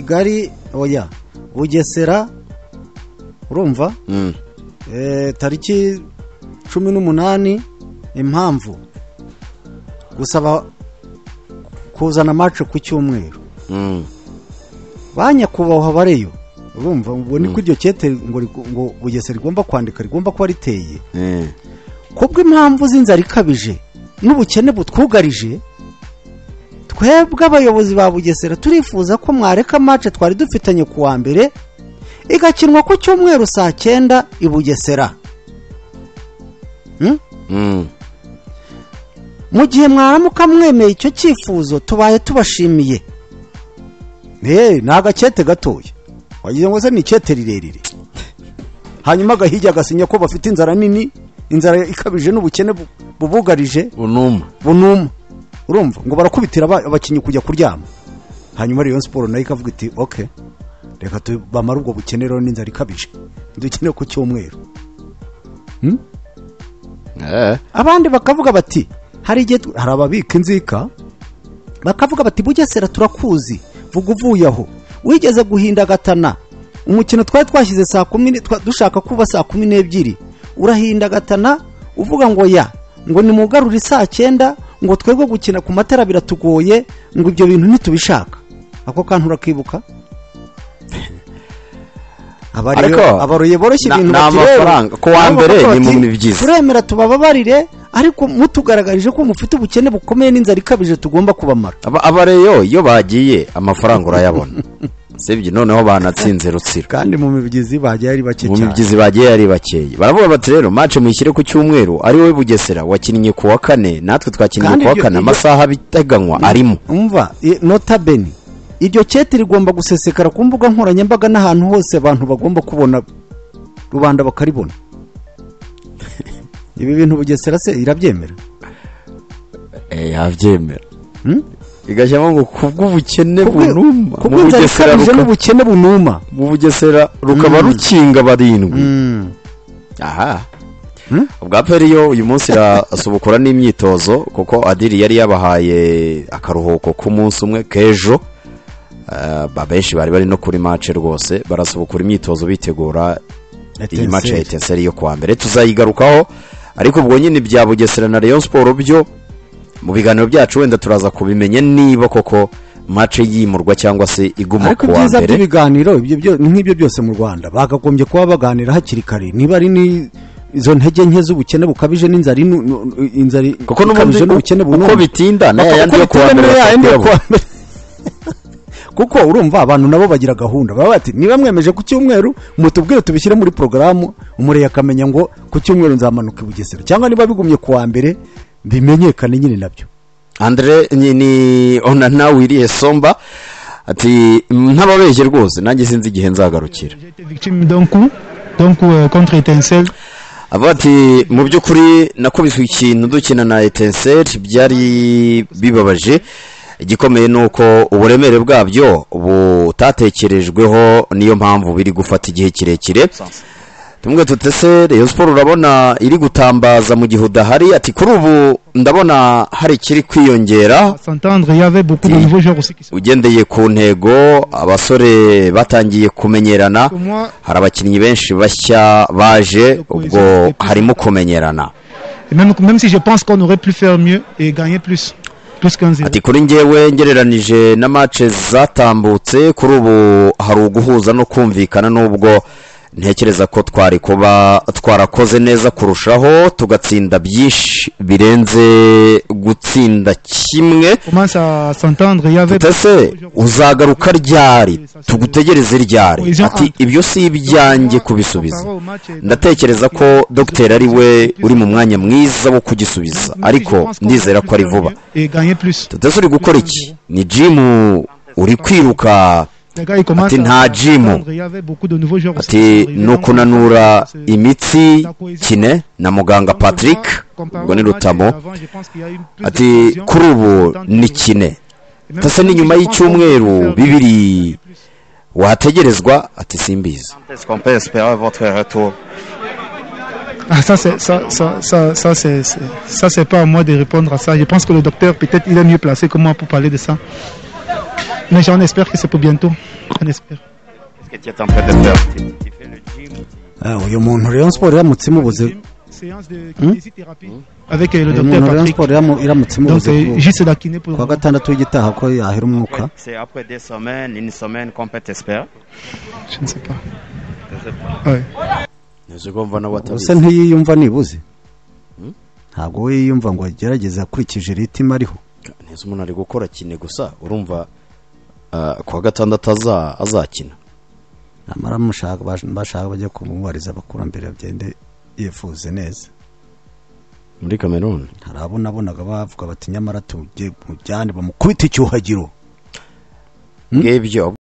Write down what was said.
kigali oya bugesera urumva Mm. Eh, tariki cumi n'umunani impamvu gusaba kuzana mace ku cyumweru Mm. ba nyakubahwa bareyo urumva ubwo niko iryo kete ngo rigu- ngo bugesera rigomba kwandika rigomba kuba riteye Eh. kubwo impamvu z'inzara ikabije n'ubukene butwugarije twebwe abayobozi ba bugesera turifuza ko mwareka mace twari dufitanye ku wa mbere igakinwa ku cyumweru saa cyenda i bugesera Hmm? Mm. mu gihe mwaramuka mwemeye icyo cyifuzo tubaye tubashimiye eee ni agakete gatoya wagira ngo se ni ikete rirerire hanyuma agahigi agasinya ko bafite inzara nini inzara ikabije n'ubukene bu- bubugarije Unuma. bunuma urumva ngo barakubitira aba- abakinnyi kujya kuryama hanyuma Rayon siporo nayo ikavuga iti oke reka tu- bamare ubwo bukene rero n'inzara ikabije dukene ku cyumweru Eh. abandi bakavuga bati hari igihe tu- hari ababika inzika bakavuga bati bugesera turakuzi vuga uvuye aho wigeze guhindagatana umukino twari twashyize saa kumi ni- twa- dushaka kuba saa kumi n'ebyiri urahindagatana uvuga ngo ya ngo nimugarure saa cyenda ngo twebwe gukina ku matara biratugoye ngo ibyo bintu ntitubishaka ako kantu urakibuka Ariko, abaroye boroshye na- ibintu ni bakireba. amafaranga. Ku wa Nabo mbere bakavuga ni bati, mu byiza. turemera tubababarire ariko mutugaragarije ko mufite ubukene bukomeye n'inzara ikabije tugomba kubamara Aba- Abareyo iyo bagiye amafaranga urayabona. Sibye noneho banatsinze rutsiro. kandi mu mibyizi bagiye ari bake mu cyane mibyizi bagiye ari bakeye baravuga bati rero mace muyishyire ku cyumweru ari wowe bugesera wakinnye ku wa kane natwe twakinnye Kandi ku wa ibyo- kane ibyo- amasaha abiteganywa arimo umva i- nota bene iryo kete rigomba gusesekara ku mbuga nkoranyambaga n'ahantu hose abantu bagomba kubona rubanda bakaribona ibi bintu bugesera se irabyemera Eh, yabyemera Hmm? igashyiramo ngo kubw'ubukene Kubwi- bunuma mu kubw'inzara bugesera ikabije ruka- n'ubukene bunuma mu bugesera rukaba rukinga barindwi Mm. aha Hmm? ubwa peri yo uyu munsi irasubukura n'imyitozo kuko adiri yari yabahaye akaruhuko k'umunsi umwe k'ejo Eh, ba benshi bari bari no kuri mace rwose barasubukura imyitozo bitegura iyi mace ya etenseri yo kuwa mbere tuzayigarukaho ariko ubwo nyine bya bugesera na rayon siporo byo mu biganiro byacu wenda turaza kubimenya niba koko mace yimurwa cyangwa se iguma ariko ku wa ibyiza mbere by'ibiganiro ibyo byo- ni nk'ibyo byose mu rwanda bakagombye kuba baganira hakiri kare niba ari ni izo ntege nke z'ubukene bukabije n'inzara inu- nu- inzara kuko n'ubundi ikabije n'ubukene uko- uko bunini. bitinda Uko- n'aya yandi uko yo kuwa bitinda mbere n'aya yandi yo batapera kuwa mbere. kuko urumva abantu nabo bagira gahunda baba bati niba mwemeje ku cyumweru mutubwire tubishyire muri porogaramu umureye akamenya ngo ku cyumweru nzamanuka i bugesera cyangwa niba bigumye ku wa mbere bimenyekane nyine nabyo Andre ni, ni onana wiriye somba ati ntababeshye rwose nanjye sinzi igihe nzagarukira J'ai été victime d'un coup, d'un coup euh, contre étincelle. avuga ati mu by'ukuri nakubiswe ikintu dukina na etenseri byari bibabaje igikomeye ni uko uburemere bwabyo butatekerejweho niyo mpamvu biri gufata igihe kirekire tumwe tutese reyo siporo urabona iri gutambaza mu gihe udahari ati kuri ubu ndabona hari ikiri kwiyongera À s'entendre, il y avait beaucoup de Oui. nouveaux joueurs aussi qui se ugendeye ku ntego abasore batangiye kumenyerana que moi. hari abakinnyi benshi bashya baje ubwo harimo kumenyerana Et même, même si je pense qu'on aurait pu faire mieux et gagner plus, plus qu'un zéro. ati kuri ngewe ngereranije na mace zatambutse kuri ubu hari uguhuza no kumvikana n'ubwo ntekereza ko twari kuba twarakoze neza kurushaho tugatsinda byinshi birenze gutsinda kimwe On Commence à s'entendre, il y avait tutese uzagaruka ryari tugutegereze ryari ati ibyo si ibyanjye kubisubiza ndatekereza ko dogiteri ari we uri mu mwanya mwiza wo kugisubiza ariko ndizera ko ari vuba Et gagner plus. tutese uri gukora iki ni jimu uri kwiruka Les gars, ils commencent Ati, nta à Jimo. s'entendre, il y avait beaucoup de nouveaux joueurs aussi ati qui sont arrivés. ni Donc, ukunanura c'est- imitsi kine na muganga Donc, patrick comparé ubwo ni au match rutamo d'avant, je pense qu'il y a eu plus de ati cohésion. kuri ubu ni kine Et même tutese si ni je nyuma pense y'icyumweru qu'on aurait pu faire mieux, bibiri plus. wategerezwa ati simbizi Est-ce qu'on peut espérer votre retour Ah, ça, c'est, ça, ça, ça, ça, c'est, c'est- ça, c'est pas à moi de répondre à ça. Je pense que le docteur, peut-être, il est mieux placé que moi pour parler de ça. Mais j'en espère que c'est pour bientôt. on espère. Qu'est-ce que tu es en train de faire Tu- Tu fais le gym Eh, uyu muntu rayon siporo iramutse imubuze Séance de Hmm? kinésithérapie avec euh, le uyu docteur muntu rayon Patrick. siporo iramu- iramutse Donc, imubuze euh, ku- juste la kiné pour. ku wa gatandatu w'igitaha ko yahera umwuka Ouais, C'est après deux semaines, une semaine qu'on peut t'espérer. Je ne sais pas. Ouais. ntizi ko mva nabo gusa atabizi ntiyiyumva nibuze Hmm? ntabwo we yiyumva ngo agerageze akurikije ritima ariho ntizi umuntu ari gukora kine gusa urumva ah, ku wa gatandatu aza- azakina namara amushaka bash- bashaka bajya kumubariza abakurambere bagende yifuze neza muri kameruni hari abo nabonaga bavuga bati nyamara tujye mujyane bamukubite icyuhagiro Hmm? ngibyo